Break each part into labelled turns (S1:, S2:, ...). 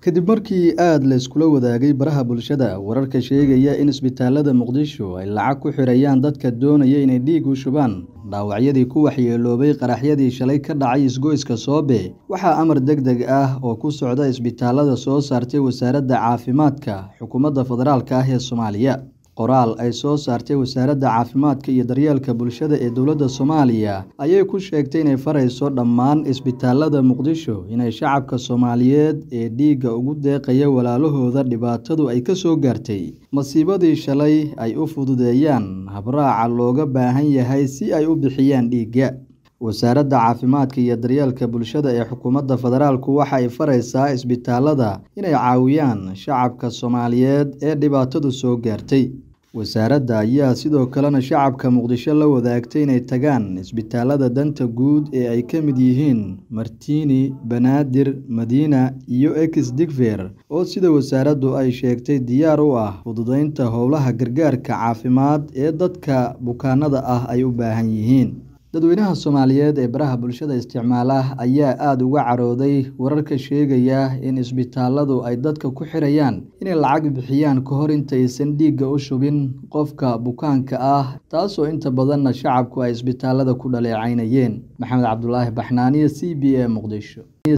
S1: kadib markii aada la iskula wadaagay baraha bulshada wararka sheegaya in isbitaalada muqdisho ay lacag ku xirayaan dadka doonaya inay dhiig u shubaan dhaawacyadii ku waxyeeloobay qaraxyadii shalay ka dhacay isgoyska soobe waxaa amar deg deg ah oo ku socda isbitaalada soo saartay wasaaradda caafimaadka xukuumadda federaalka ah ee soomaaliya qoraal ay soo saartay wasaaradda caafimaadka iyo daryeelka bulshada ee dowladda soomaaliya ayay ku sheegtay inay farayso dhammaan isbitaalada muqdisho inay shacabka soomaaliyeed ee dhiigga ugu deeqaya walaalahooda dhibaatadu ay ka soo gaartay masiibadii shalay ay u fududeeyaan habraaca looga baahan yahay si ay u bixiyaan dhiigga wasaaradda caafimaadka iyo daryeelka bulshada ee xukuumadda federaalku waxa ay faraysaa isbitaalada inay caawiyaan shacabka soomaaliyeed ee dhibaatadu soo gaartay wasaaradda ayaa sidoo kalena shacabka muqdisho la wadaagtay inay tagaan isbitaalada danta guud ee ay ka mid yihiin martiini banaadir madiina iyo ex digfer oo sida wasaaraddu ay sheegtay diyaar u ah fududeynta howlaha gargaarka caafimaad ee dadka bukaanada ah ay u baahan yihiin dadweynaha soomaaliyeed ee baraha bulshada isticmaala ayaa aada uga carooday wararka sheegaya in isbitaaladu ay dadka ku xirayaan inay lacag bixiyaan ka hor intaysan dhiigga u shubin qofka bukaanka ah taasoo inta badanna shacabku ay isbitaalada ku dhaleecaynayeen maxamed cabdulaahi baxnaaniye c b a muqdisho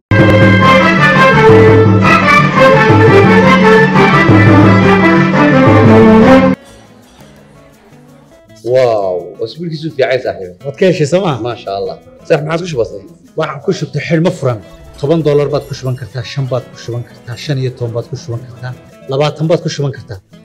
S2: واو اسبوعك في عين صاحبي
S3: waad ka heshay sooma
S2: ما شاء الله صح ما عادش بسيط
S3: waxaan ku shubtay xidhmo furan toban doolar baad ku shuban kartaa shan baad ku shuban kartaa shan iyo toban baad ku shuban kartaa labaatan baad ku shuban kartaa